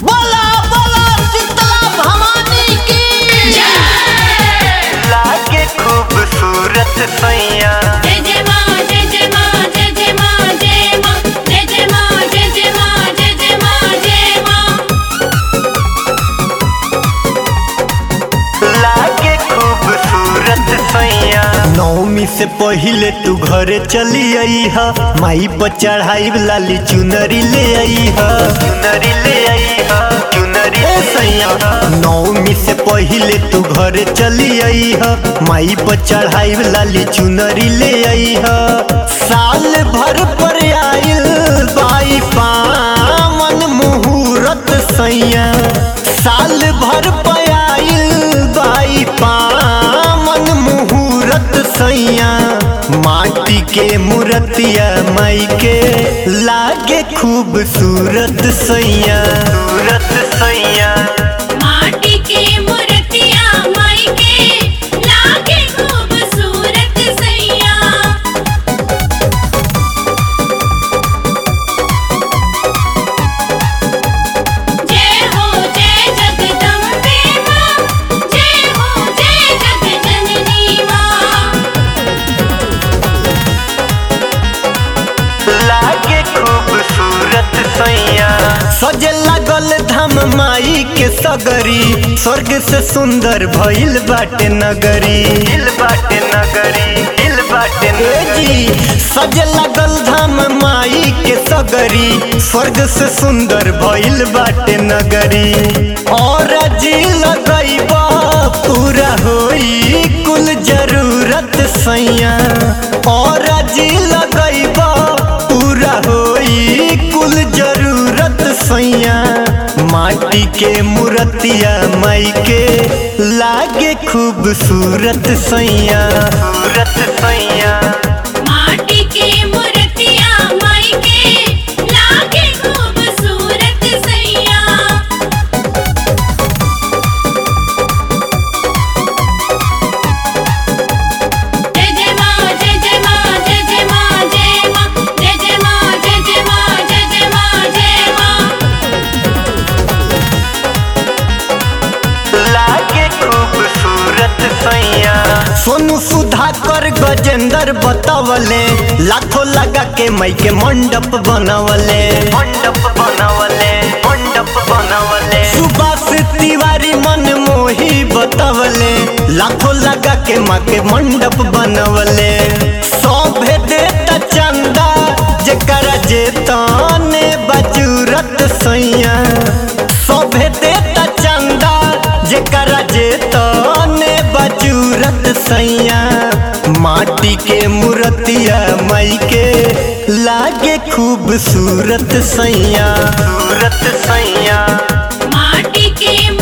बोला बोला शीतला भवानी की लागे खूबसूरत सैया जय जय माँ जय जय माँ जय जय माँ जय माँ जय जय माँ जय जय माँ जय जय माँ जय माँ लागे खूबसूरत सैया नौमी से पहिले तू घरे चली आई हा माई पर चढ़ाई लाली चुनरी ले आई हा चुनरी ले आई हा चुनरी ए ले सैया नौमी से पहिले तू घरे चली आई हा माई पर चढ़ाई लाली चुनरी ले आई हा साल भर पर आइल बाई पावन मुहूर्त सैया साल भर पर आइल बाई पावन मुहूर्त सैया माटी के मूर्तिया माई के लागे खूबसूरत सैया सूरत सैया माटी के मूर्तिया माई के लागे खूबसूरत सैया जय हो जय जगदम्बे माँ जय हो जय जगजननी माँ लागे खूबसूरत सैया सजे लागल धाम माई के सगरी स्वर्ग से सुंदर भइल बाटे नगरी दिल बाटे नगरी दिल बाटे ए नगरी जी सजे लागल धाम माई के सगरी स्वर्ग से सुंदर भइल बाटे नगरी और जी लगैबा पूरा होई कुल जरूरत सैया और जी लगैबा पूरा होई कुल जरूरत सैया माटी के मूर्तिया माई के लागे खूबसूरत सैया सूरत सैया माटी के मूर्तिया माई के लागे खूबसूरत सैया जय जय माँ जय जय माँ जय जय माँ जय माँ जय जय माँ जय जय माँ जय जय माँ जय माँ लागे खूबसूरत सैया सोनू सुधाकर गजेंद्र बतावले लाखों लगा के मई के मंडप बनवले मंडप बनवले मंडप बनवले सुभाष तिवारी मन मोही बतावले लाखों लगा के माँ के मंडप बनवले सौभे देता चंदा जेकरा जेताने बजूरत सैया सौभे देता चंदा जेकरा जेताने बजूरत सैया माटी के मूर्तिया माई के लागे खूबसूरत सैया सूरत सैया माटी के